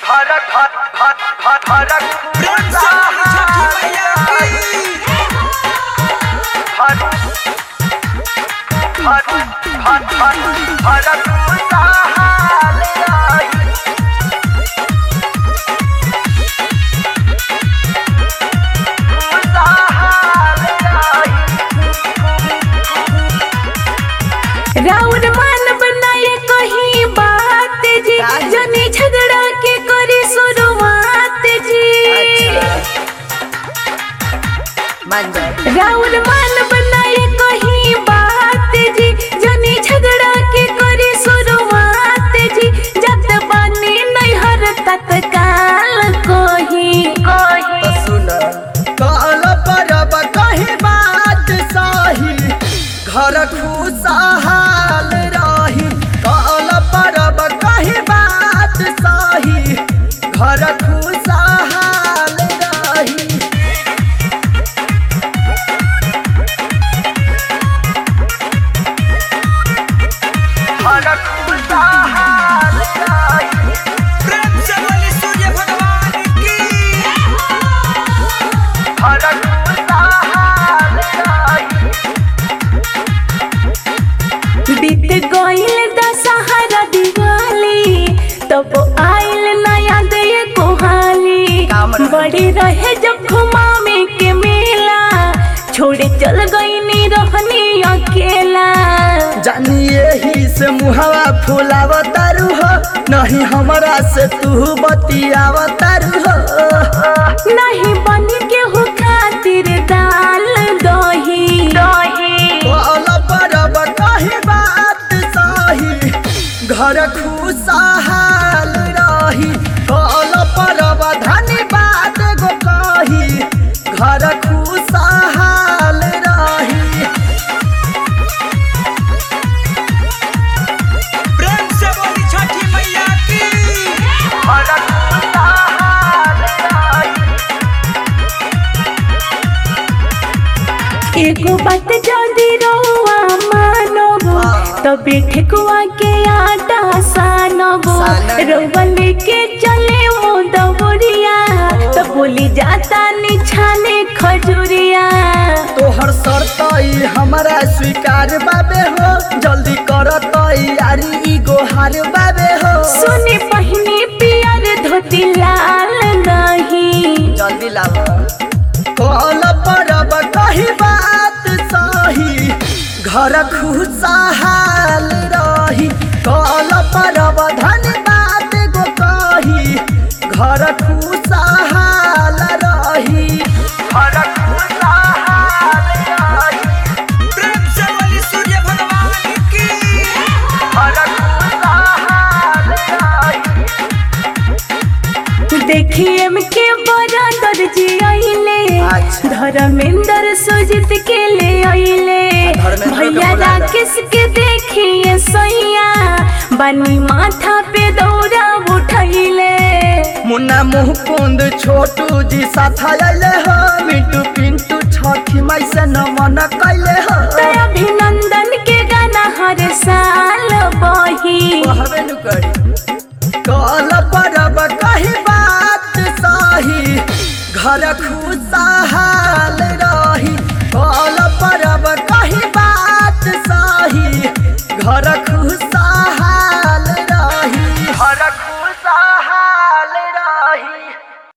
धड़क धक धक धक धड़क प्रेम से बोली छठी मैया की धक धक धक धक धड़क उताहाल आई उताहाल आई राउर मान बनाए कहीं बात जी जनी झगड़ा के करी शुरुआत जी राउर मान बनाए कहीं बात जी जनी झगड़ा के करी शुरुआत जी जत बनी नैहर तत्काल कोही कोही काल परब कही बात साही घर खुशहाल रही काल परब कही बात साही घर खुशहाल रही धड़क उताहाल आई प्रेम से बोली सूर्य भगवान की धड़क उताहाल आई बीत गईल दशहरा दिवाली तब आइल नया दे कोहाली बड़ी रहे जब घुमावे के मेला छोड़े चल गई रहनी अकेला जानिए ही से मुहवा फुलाव तारू हो नहीं हमरा से तू बतियाव तारू हो नहीं बन के हो खातिर दाल दही दही काल परब कही बात साही घर खुशहाल रही काल परब धन्यवाद गो कही घर खुशहाल रही प्रेम से बोली छठी मैया की धड़क उताहाल आई एगो बात जल्दी रहुआ मानबो तबे ठेकुआ के आटा सानबो सानब। रउआ लेके चले मोदवरिया तो बोली जाता निछाने खजुरिया तोहर शर्तई हमरा स्वीकार बाबे हो जल्दी कर तैयारी ई गोहार बाबे हो सुने पहिनी पियर धोती लाल नहीं जल्दी लाव कल परब कही बात सही घर खुशहाल रही कल परब धन्यवाद गो कही घर खुशहाल रही धड़क उताहाल आई प्रेम से बोली सूर्य भगवान की धड़क उताहाल आई देखिए के बड़ा दर्जी आइले अच्छा। धर्मेंद्र सुजित के ले आइले धर्मेंद्र के भैया बोला ला। राकेश के देखिए सैया बनी माथा पे दौरा उठैले मुन्ना मुँह कुंद छोटू जी साथ आइले हो मिंटू पिंटू छठी माई से नमन कैले हो तो अभिनंदन के गाना हर साल बही कहबे नु करी कल परब कही बात सही घर